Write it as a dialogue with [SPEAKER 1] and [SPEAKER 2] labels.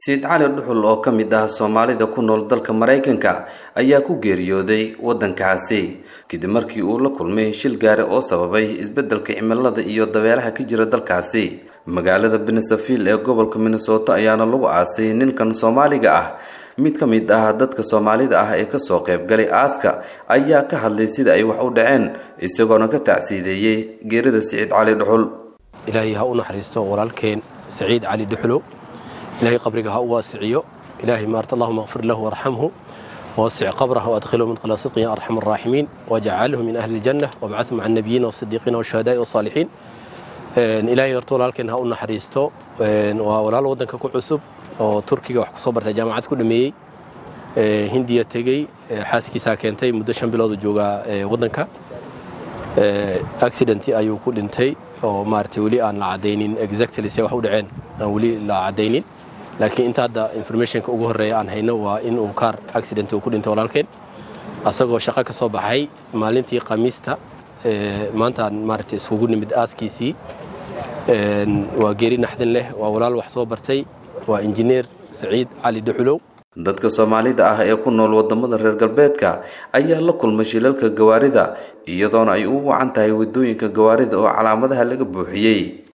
[SPEAKER 1] sayid cali dhuxul oo ka mid ah soomaalida ku nool dalka maraykanka ayaa ku geeriyooday waddankaasi kadib markii uu la kulmay shil gaari oo sababay isbeddelka cimilada iyo dabeeraha ka jira dalkaasi magaalada benesaville ee gobolka minnesota ayaana lagu aasay ninkan soomaaliga ah mid ka mid ah dadka soomaalida ah ee kasoo qaybgalay aaska ayaa ka hadlay sida ay wax u dhaceen isagoona ka tacsiideeyey geerida saciid cali dhuxul
[SPEAKER 2] ilaahay ha u naxariisto walaalkeen saciid cali dhuxulow ilaahay qabriga ha u waasiciyo ilaahay maarta allahuma kfir lahu warxamhu ووسع قبره وادخله مدخل صدق يا ارحم الراحمين واجعله من اهل الجنه وابعثه مع النبيين والصديقين والشهداء والصالحين ilaahay horta walaalkeen ha u naxariisto waa walaal waddanka ku cusub oo turkiga wax kusoo bartay jaamacad ku dhameeyey hindiya tegey xaaskiisaa keentay muddo shan biloodu joogaa waddanka accident ayuu ku dhintay oo maaragtay weli aan la caddaynin exactly se wax u dhaceen aan weli la caddaynin laakiin inta hadda informationka ugu horreeya aan hayno waa in uu kaar accident uu ku dhintay walaalkeen asagoo shaqo ka soo baxay maalintii khamiista maantaan maaragtay iskugu nimid aaskiisii waa geeri naxdin leh waa walaal wax soo bartay waa injineer saciid cali dhuxulow
[SPEAKER 1] dadka soomaalida ah ee ku nool wadamada reer galbeedka ayaa la kulmay shilalka gawaarida iyadoona ay u wacan tahay wadooyinka gawaarida oo calaamadaha laga buuxiyey